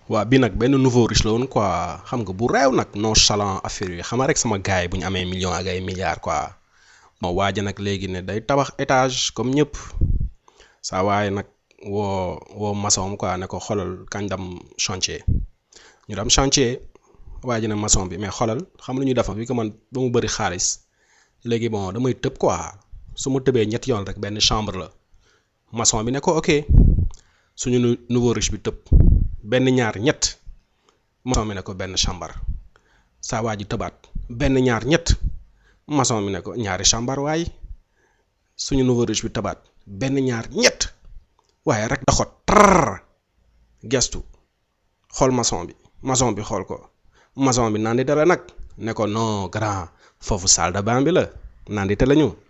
waa bi nag benn nouveau riche la woon quoi xam nga bu réew nag nonchalant affaire yi xam nga rek sama gars yi bu ñu amee millions ak ay milliards quoi ma waaja nag léegi ne day tabax étage comme ñëpp saa waaye nag woo woo maçon quoi ne ko xoolal kañ dem chantier ñu dem chantier waa ji ne maçon bi mais xoolal xam lu ñuy defa bi ko man ba mu bëri xaalis léegi bon damay tëb quoi su ma tëbee ñetti yoon rek benn chambre la maçon bi ne ko ok suñu nouveau riche bi tëb benn ñaar ñett maçon bi ne ko benn chambre saa waa ji tëbaat benn ñaar ñett maçon bi ne ko ñaari chambre waaye suñu nouveau riche bi tëbaat benn ñaar ñett waaye rek da xot tar gestu xool maçon bi maçon bi xool ko maçon bi naan di dara nag ne ko non grand foofu salle de bain bi la naan di te la ñu